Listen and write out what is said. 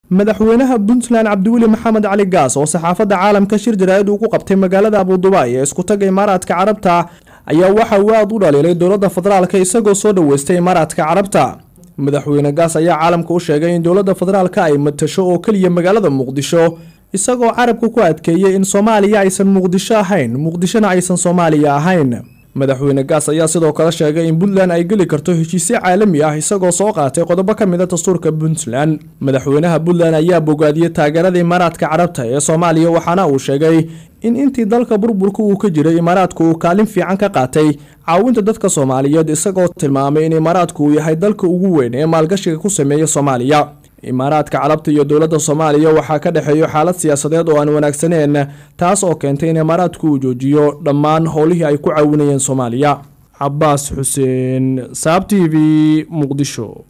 madaxweynaha puntland cabdiweli maxamed cali gaas oo saxaafadda caalamka shir jaraa'id uu ku qabtay magaalada abudubaay ee iskutaga imaaraadka carabta ayaa waxa uu aad u dhaliilay dowladda federaalka isagoo soo dhaweystay imaaraadka carabta madaxweyne gaas ayaa caalamka u sheegay in dowladda federaalka ay matasho oo keliya magaalada muqdisho isagoo carabka ku adkeeyey in soomaaliya aysan muqdisho ahayn muqdishona aysan soomaaliya ahayn madaxweyne gaas ayaa sidoo kale sheegay in puntland ay geli karto heshiisyo caalami ah isagoo soo qaatay qodobo ka mid a dastuurka puntland madaxweynaha puntland ayaa bogaadiyey taageerada imaaraadka carabta ee soomaaliya waxaana uu sheegay in intii dalka burburka uu ka jiray imaaraadku uu kaalin fiican ka qaatay caawinta dadka soomaaliyeed isagoo tilmaamay in imaaraadku uu yahay dalka ugu weyn ee maalgashiga ku sameeya soomaaliya imaaraadka carabta iyo dowladda soomaaliya waxaa ka dhexeeyo xaalad siyaasadeed oo aan wanaagsaneyn taas oo keentay in imaaraadku uu joojiyo dhammaan howlihii ay ku caawinayeen soomaaliya cabaas xuseen saab t v muqdisho